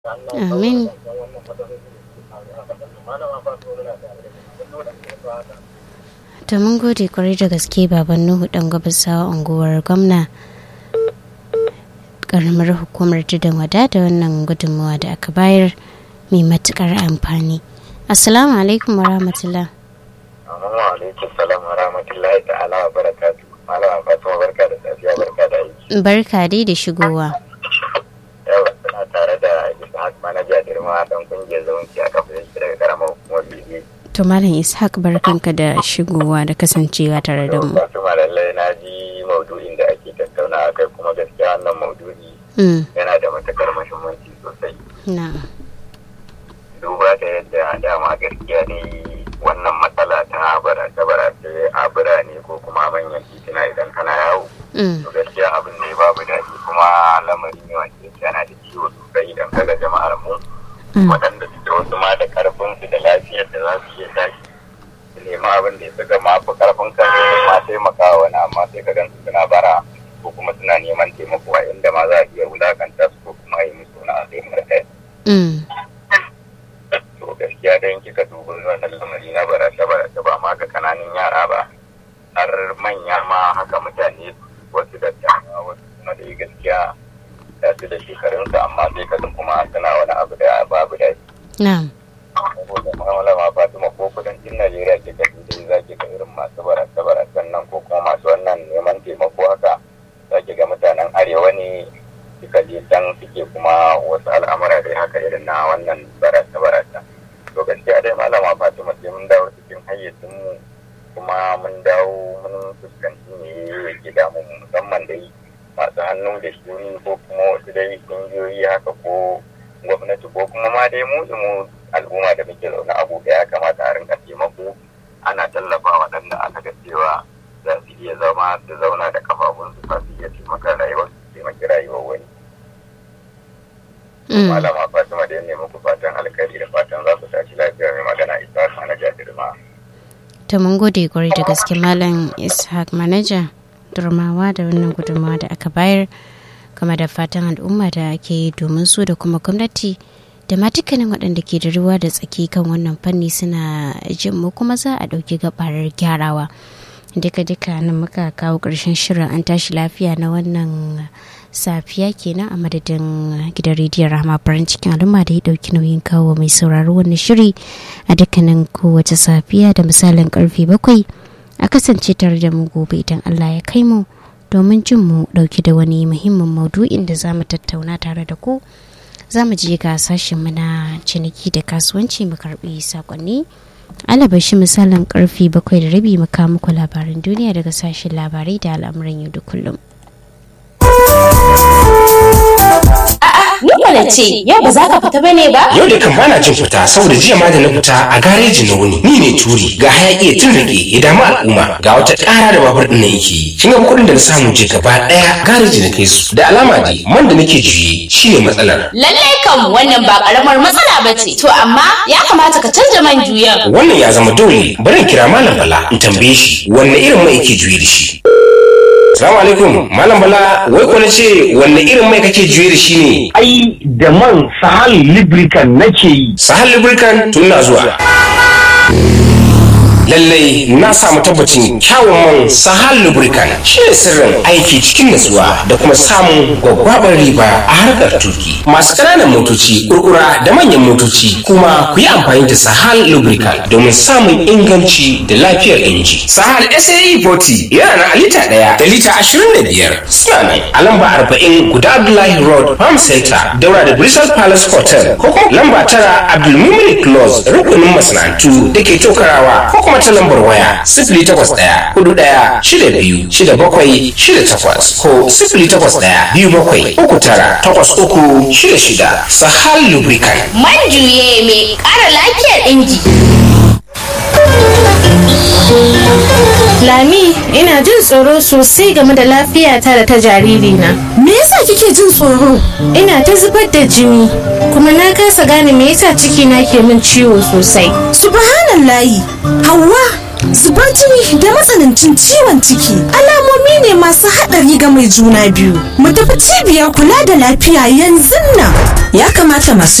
Amin. To mun gode kwarai da gaske baban Nuhu dan gabasawa unguwar gwamna karamar hukumar tudun wada da wannan gudunmawa da aka bayar mai matukar amfani. Assalamu alaikum wa rahmatullah. Assalamu alaikum salam wa rahmatullahi ta'ala wa barakatu. Malama Fatima barka da safiya barka da aiki. Barka dai da shigowa. Yau suna tare da Ishaq manaja girma dan kungiyar zumunci a kafin shi daga karamar hukumar Bibi. To Malam Ishaq barkanka da shigowa da kasancewa tare da mu. Fatima lallai na ji maudu'in da ake tattauna a kai kuma gaskiya wannan maudu'i Mm, yana da matukar muhimmanci sosai. Na'am. Duba da yadda dama gaskiya dai wannan matsala ta barace-barace a birane ko kuma manyan titina idan kana yawo. Mm, to gaskiya abin ne babu daɗi kuma lamari ne wanda yake yana da ciwo sosai idan kaga jama'ar mu mm, waɗanda suke wasu ma da karfin su da lafiyar da za su iya tashi su nema abin da ya suka ma fi karfin kan ma taimakawa wani amma sai ka gansu suna bara ko kuma suna neman taimako a inda ma za a iya wulakanta su ko kuma yi musu wani abu markai mm, to gaskiya dan kika duba wannan lamari na barace barace ba ma ga kananan yara ba har manya ma haka mutane wasu da wasu kuma da gaskiya da su da shekarunsu amma sai ka kuma suna wani abu da babu da Na'am. saboda mu'amala ma Fatima ko kudancin Najeriya ke ka dai za ki ga irin masu barace baracen nan ko kuma masu wannan neman taimako haka za ki ga mutanen arewa ne suka je can suke kuma wasu al'amura dai haka irin na wannan barace barace to gaskiya dai malama Fatima sai mun dawo cikin hayyacin mu kuma mun dawo mun fuskanci ne yake damu mu musamman dai masu hannu da shuni ko kuma wasu dai kungiyoyi haka ko gwamnati ko kuma ma dai mu mu al'umma da muke zaune a gobe ya kamata a rinka taimako ana tallafa waɗanda aka ga cewa za su iya zama su zauna da kafafunsu za su iya taimaka rayuwar su taimaki rayuwar wani. Mm, Malama Fatima da ya nemi ku fatan alkhairi da fatan za ku tashi lafiya mai magana isa na jajirma. To mun gode kwarai da gaske Malam Ishaq manaja durmawa da wannan gudunmawa da aka bayar kama da fatan al'umma da ake yi domin su da kuma gwamnati da ma dukkanin waɗanda ke da ruwa da tsaki kan wannan fanni suna jin mu kuma za a ɗauki gabarar gyarawa duka duka nan muka kawo ƙarshen shirin an tashi lafiya na wannan safiya kenan a madadin gidan rediyon rahama farin cikin al'umma da ya ɗauki nauyin kawo mai sauraro wannan shiri a dukkanin kowace safiya da misalin karfe bakwai a kasance tare da mu gobe idan allah ya kai mu domin jin mu ɗauki da wani muhimmin maudu'in da za mu tattauna tare da ku za mu je ga sashenmu na ciniki da kasuwanci mu karbi sakonni alabashi misalin karfe bakwai da rabi mu kawo muku labaran duniya daga sashen labarai da al'amuran yau da kullum Ni mana ce, yau ba za ka fita bane ba? Yau da kan bana jin fita saboda jiya ma da na fita a gareji na wuni. Ni ne turi ga hayaki ya tun rage ya damu al'umma ga wata ƙara da babur ɗin nan yake yi. Kin ga kuɗin da na samu je gaba ɗaya gareji na kai su. Da alama dai man da nake juye shine matsalar. Lallai kam wannan ba karamar matsala ba ce. To amma ya kamata ka canja man juyan. Wannan ya zama dole bari in kira Malam Bala in tambaye shi wanne irin mai yake juye da shi. Salamu alaikum Malam Bala wai ko na ce wanne irin mai kake juye da shi ne? ai da man sahal lubricant nake yi Sahal Lubricant tun na zuwa. lallai na samu tabbacin kyawun man sahal lubricant shi ne sirrin aiki cikin natsuwa da kuma samun gwaggwabar riba a harkar tuki masu ƙananan motoci kurkura da manyan motoci kuma ku yi amfani da sahal lubricant domin samun inganci da lafiyar inji sahal sae 40 yana na lita ɗaya da lita ashirin da biyar suna nan a lamba arba'in guda abdullahi road farm center daura da bristol palace hotel ko kuma lamba tara abdulmumin close rukunin masana'antu da ke tokarawa ko kuma ta lambar waya sifili takwas ɗaya hudu ɗaya shida biyu shida bakwai shida takwas ko sifili takwas ɗaya biyu bakwai uku tara takwas uku shida shida sahal lubricant Man juye mai ƙara lafiyar inji. Lami, ina jin tsoro sosai game da lafiyata da ta jaririna. Me yasa kike jin tsoro? Ina ta zubar da jini, kuma na kasa gane me yasa cikina ke min ciwo sosai. Subhanallahi. Hauwa, zubar jini da matsanancin ciwon ciki alamomi ne masu haɗari ga mai juna biyu mu tafi cibiyar kula da lafiya yanzu nan ya kamata masu